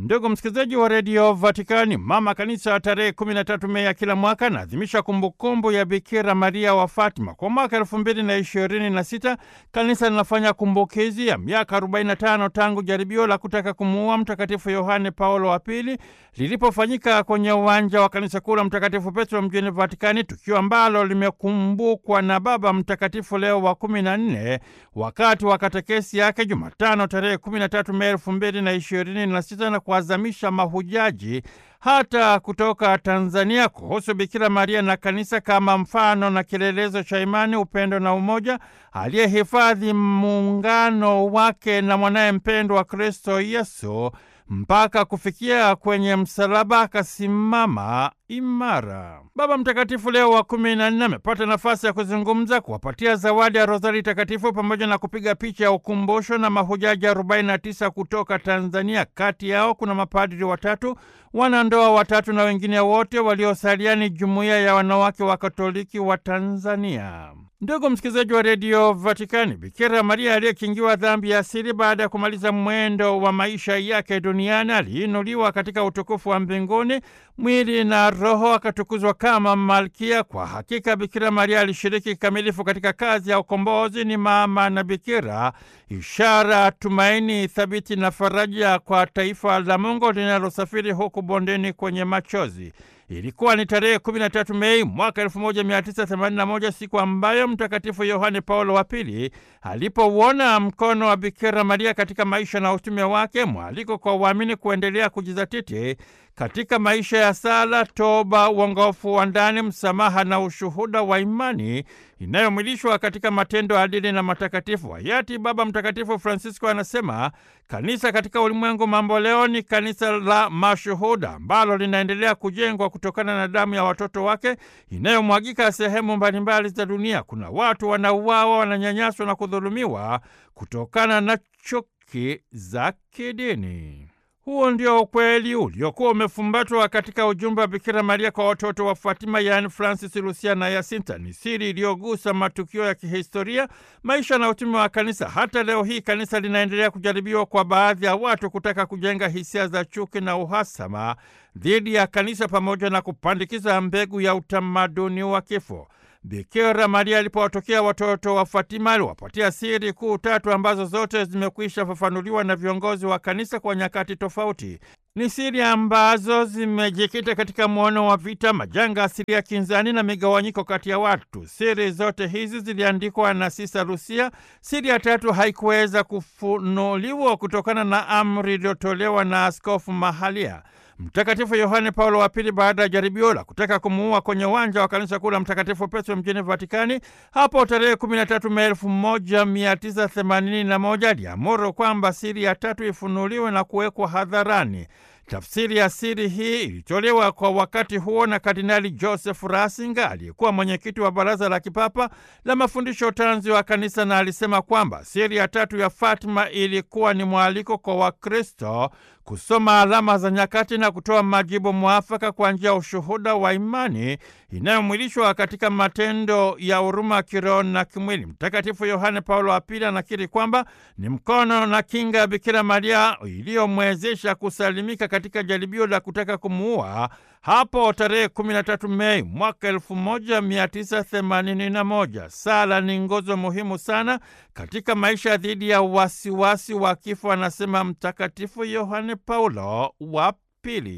Ndugu msikilizaji wa redio Vatikani, mama kanisa tarehe 13 Mei ya kila mwaka anaadhimisha kumbukumbu ya Bikira Maria wa Fatima. Kwa mwaka elfu mbili na ishirini na sita kanisa linafanya kumbukizi ya miaka 45 tangu jaribio la kutaka kumuua Mtakatifu Yohane Paulo wa Pili lilipofanyika kwenye uwanja wa kanisa kuu la Mtakatifu Petro mjini Vatikani, tukio ambalo limekumbukwa na Baba Mtakatifu Leo wa 14 wakati wa katekesi yake Jumatano tarehe 13 Mei elfu mbili na ishirini na sita na kuazamisha mahujaji hata kutoka Tanzania kuhusu Bikira Maria na kanisa kama mfano na kielelezo cha imani, upendo na umoja, aliyehifadhi muungano wake na mwanaye mpendwa Kristo Yesu mpaka kufikia kwenye msalaba akasimama imara. Baba Mtakatifu Leo wa kumi na nne amepata nafasi ya kuzungumza, kuwapatia zawadi ya rozari takatifu pamoja na kupiga picha ya ukumbusho na mahujaji 49 kutoka Tanzania. Kati yao kuna mapadri watatu, wanandoa watatu na wengine wote waliosalia ni jumuiya ya wanawake wa Katoliki wa Tanzania. Ndugu msikilizaji wa redio Vatikani, Bikira Maria aliyekingiwa dhambi ya asili baada ya kumaliza mwendo wa maisha yake duniani aliinuliwa katika utukufu wa mbinguni, mwili na roho akatukuzwa kama malkia. Kwa hakika Bikira Maria alishiriki kikamilifu katika kazi ya ukombozi. Ni mama na bikira, ishara, tumaini thabiti na faraja kwa taifa la Mungu linalosafiri huku bondeni kwenye machozi. Ilikuwa ni tarehe 13 Mei mwaka 1981, siku ambayo Mtakatifu Yohane Paulo wa Pili alipouona mkono wa Bikira Maria katika maisha na utume wake, mwaliko kwa waamini kuendelea kujizatiti katika maisha ya sala, toba, uongofu wa ndani, msamaha na ushuhuda wa imani inayomwilishwa katika matendo adili na matakatifu. Hayati Baba Mtakatifu Francisco anasema kanisa katika ulimwengu mambo leo ni kanisa la mashuhuda ambalo linaendelea kujengwa kutokana na damu ya watoto wake inayomwagika sehemu mbalimbali za dunia. Kuna watu wanauawa, wananyanyaswa na kudhulumiwa kutokana na chuki za kidini. Huo ndio ukweli uliokuwa umefumbatwa katika ujumbe wa Bikira Maria kwa watoto wa Fatima, yaani Francis, Lucia na Yasinta. Ni siri iliyogusa matukio ya kihistoria, maisha na utume wa kanisa. Hata leo hii kanisa linaendelea kujaribiwa kwa baadhi ya watu kutaka kujenga hisia za chuki na uhasama dhidi ya kanisa pamoja na kupandikiza mbegu ya utamaduni wa kifo. Bikira Maria alipowatokea watoto wa Fatima aliwapatia siri kuu tatu ambazo zote zimekwisha fafanuliwa na viongozi wa kanisa kwa nyakati tofauti. Ni siri ambazo zimejikita katika mwono wa vita, majanga asilia, kinzani na migawanyiko kati ya watu. Siri zote hizi ziliandikwa na Sisa Lusia. Siri ya tatu haikuweza kufunuliwa kutokana na amri iliyotolewa na askofu mahalia. Mtakatifu Yohane Paulo wa Pili, baada ya jaribio la kutaka kumuua kwenye uwanja wa kanisa kuu la Mtakatifu Petro mjini Vatikani hapo tarehe 13 Mei 1981 aliamuru kwamba siri ya tatu ifunuliwe na kuwekwa hadharani. Tafsiri ya siri hii ilitolewa kwa wakati huo na Kardinali Joseph Ratzinger aliyekuwa mwenyekiti wa Baraza la Kipapa la Mafundisho Tanzi wa Kanisa, na alisema kwamba siri ya tatu ya Fatima ilikuwa ni mwaliko kwa Wakristo kusoma alama za nyakati na kutoa majibu mwafaka kwa njia ya ushuhuda wa imani inayomwilishwa katika matendo ya huruma kiroho na kimwili. Mtakatifu Yohane Paulo wa Pili anakiri kwamba ni mkono na kinga ya Bikira Maria iliyomwezesha kusalimika katika jaribio la kutaka kumuua hapo tarehe 13 Mei mwaka 1981. Sala ni nguzo muhimu sana katika maisha dhidi ya wasiwasi wa kifo, anasema Mtakatifu Yohane Paulo wa Pili.